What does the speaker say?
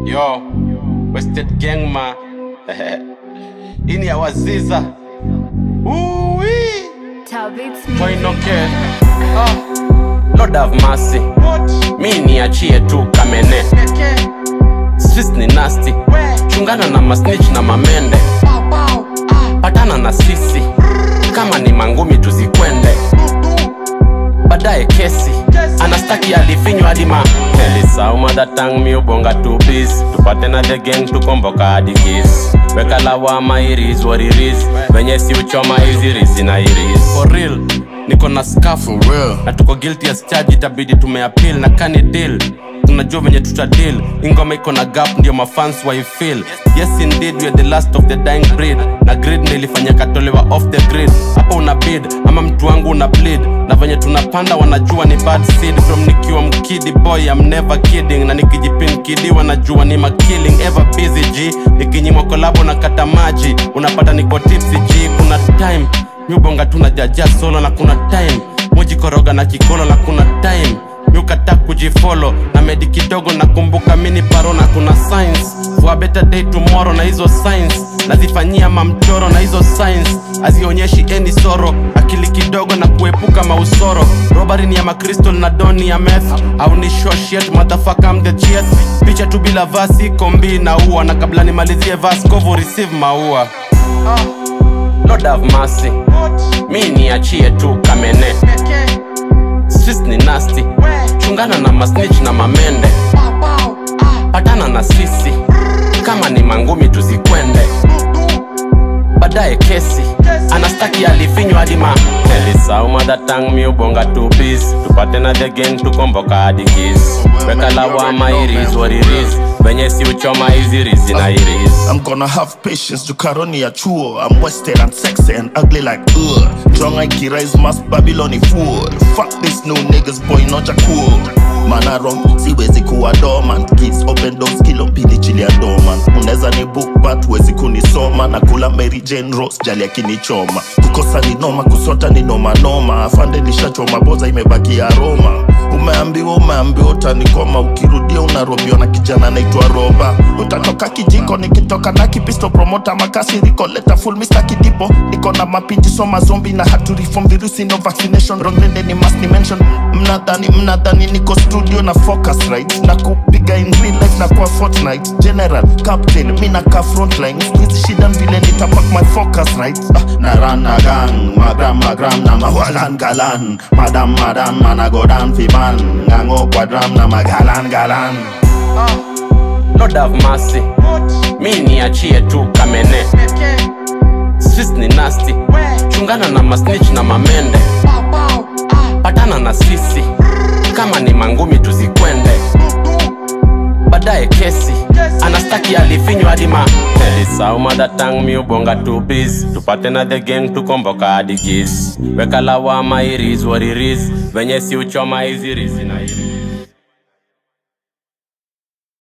Yo, Wasted Gang ma. Hii ni ya Waziza. Uwi. Toy no care. Ah. Lord have mercy. Mi niachie tu kamene. Streets ni nasty. Chungana na masnitch na mamende. Patana na sisi. Kama ni mangumi tuzikwende. Baadaye kesi. Anastaki alifinywa hadi ma Elisauma that tang mi ubonga two piece Tupate na the gang tukomboka hadi kiss Weka lawama iris what it is Venye si uchoma hizi rizi na iris For real niko na scarf For real. na tuko guilty as charge itabidi tumeappeal na kani deal tunajua venye tuta deal ingoma iko na gap ndio mafans waifeel yes indeed we are the last of the dying breed na grid ndio ilifanya katolewa off the grid hapo una bid ama mtu wangu una bleed na venye tunapanda wanajua ni bad seed from nikiwa mkidi boy I'm never kidding na nikijipin kidi wanajua ni makilling ever busy g nikinyimwa kolabo na kata maji unapata niko tipsy g kuna time miubonga tuna jaja solo na kuna time mujikoroga na kikolo na kuna time miukata kujifolo na medi kidogo nakumbuka mini paro na kuna science for a better day tomorrow na hizo science nazifanyia mamchoro na hizo science hazionyeshi eni soro akili kidogo na kuepuka mausoro robari ni ya makristal na doni ya meth au ni shoshet motherfucker I'm the chief picha tu bila vasi kombi na ua na kabla nimalizie vas kovo receive maua Lord have mercy mi niachie tu kamene Streets ni nasty chungana na masnitch na mamende patana na sisi kama ni mangumi tuzikwende baadaye kesi anastaki alifinywa hadi ma elisauma datang mi ubonga two piece tupate na the gang tukomboka hadi kiss weka lawama iris what it is venye si uchoma hizi rizi na iris I'm gonna have patience to karoni ya chuo I'm wasted and sexy and ugly like ugh Drunk I kirais mass Babyloni fool Fuck this new niggas boy noja cool Man I wrong, siwezi kuwa dormant Kids open doors kilo mbili chili ya dormant Unaweza ni book but wezi kunisoma Na kula Mary Jane Rose jali akinichoma Kukosa ni noma, kusota ni noma noma Afande nishachoma boza imebaki aroma Umeambiwa umeambiwa utanikoma Ukirudia unarobiwa na kijana naitwa Roba Utatoka kijiko nikitoka na kipisto Promota makasi riko leta full Mr. Kidipo Niko na mapinji soma zombi na hatu reform Virusi no vaccination Wrong lende ni must mention Mnadhani mnadhani niko studio na focus right Na kupiga in real life na kwa Fortnite General, captain, mi na ka frontline Squeeze shida vile nitapak my focus right ah, Na run na gang, magram magram na mawalan galan Madam madam mana go down fi man Ngango kwa drum na magalan galan Lord have mercy mi niachie tu kamene Streets ni nasty chungana na masnitch na mamende patana na sisi kama ni mangumi tuzikwende baadaye kesi anastaki alifinywa hadi ma elisauma datang mi ubonga two piece tupate na the gang tukomboka hadi gis weka lawama iris what it is venye si uchoma hizi rizi na iris